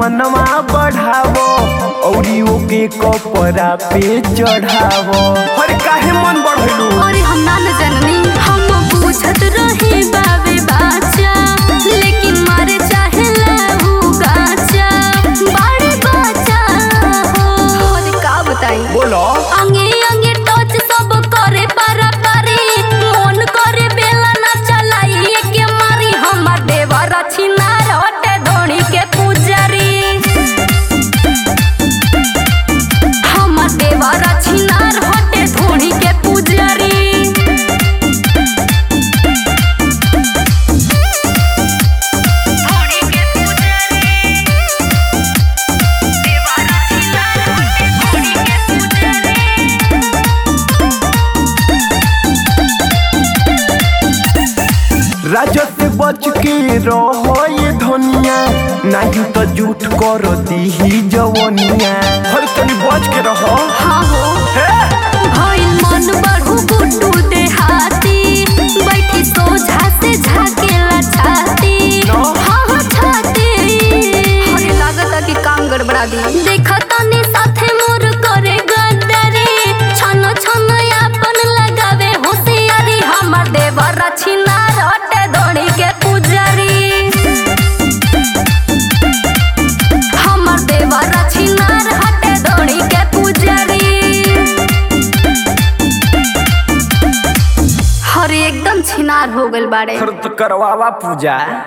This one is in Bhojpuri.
मनवा बढ़ावो औरी ओके कपड़ा पे चढ़ावो हर काहे मन बढ़लू और हम ना न जननी हम पूछत रही बाबे बाचा लेकिन मारे चाहे लहू गाचा बड़े बाचा हो और का बताई बोलो अंगे अंगे टच सब करे पारा पारी मन करे बेला ना चलाई के मारी हमर देवर छिना रोटे धोनी के पुजारी हमर देवर छिना रोटे धोनी के पुजारी धोनी के पुजारी देवर छिना रोटे धोनी के पुजारी राजा से बच के रहो ये धनिया नहीं तो झूठ कर दी जवनिया हर तनी बच के रहो हाँ हो भइल मन बढ़ू गुड्डू देहाती बैठी सोझा से झाकेला छाती नो। हाँ हाँ छाती हरे लागत कि काम गड़बड़ा दी देखा तनी साथे मोर करे गद्दारी छन छन आपन लगावे होशियारी हमर देवर छिना रटे दौड़ी के पुजारी हमर देवर छिनार हटे दौड़ी के पुजारी हर एकदम छिनार हो गइल बाड़े हर तो करवावा पूजा